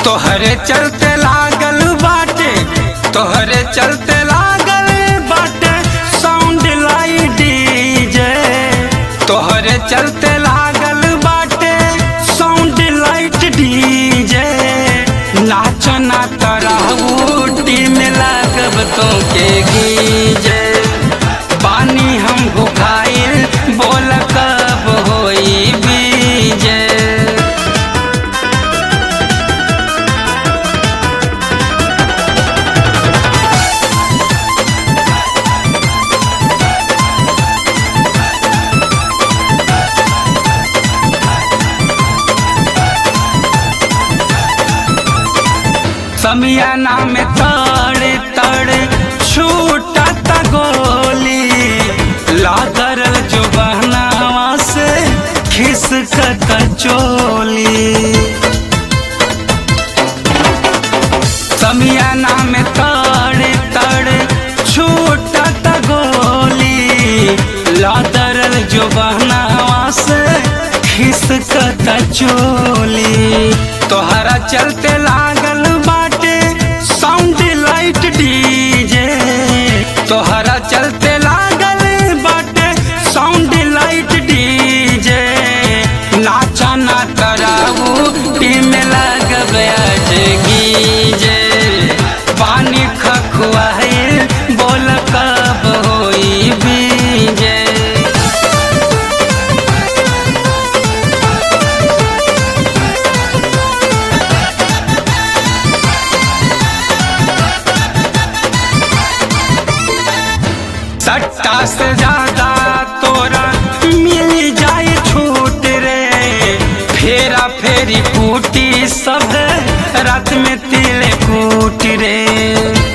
तोहरे चलते लागल बाटे तोहरे चलते लागल बाटे साउंड लाई डीजे तोहरे चलते लागल बाटे साउंड लाइट डीजे नाचना तरहू टीम लागब तो के गीजे पानी हम भुखाइल बोल कब होई बीजे समियाना में तड़े तड़े छूटत गोली लादरल जो बहनावा से खिसकत चोली समियाना में तड़े तड़े छूटत गोली लादरल जो बहनावा से खिसकत चोली तोहरा चलते लागल बाटे साउंड लाइट डीजे तोहरा चलते लागल बाटे साउंड लाइट डीजे नाचा ना कराऊ टीम लगब आज गीजे पानी खखुआइल बोल कब होई बीजे सट्टा से ज्यादा तोरा मिल जाए छूट रे फेरा फेरी कूटी सब रात में तिल कूट रे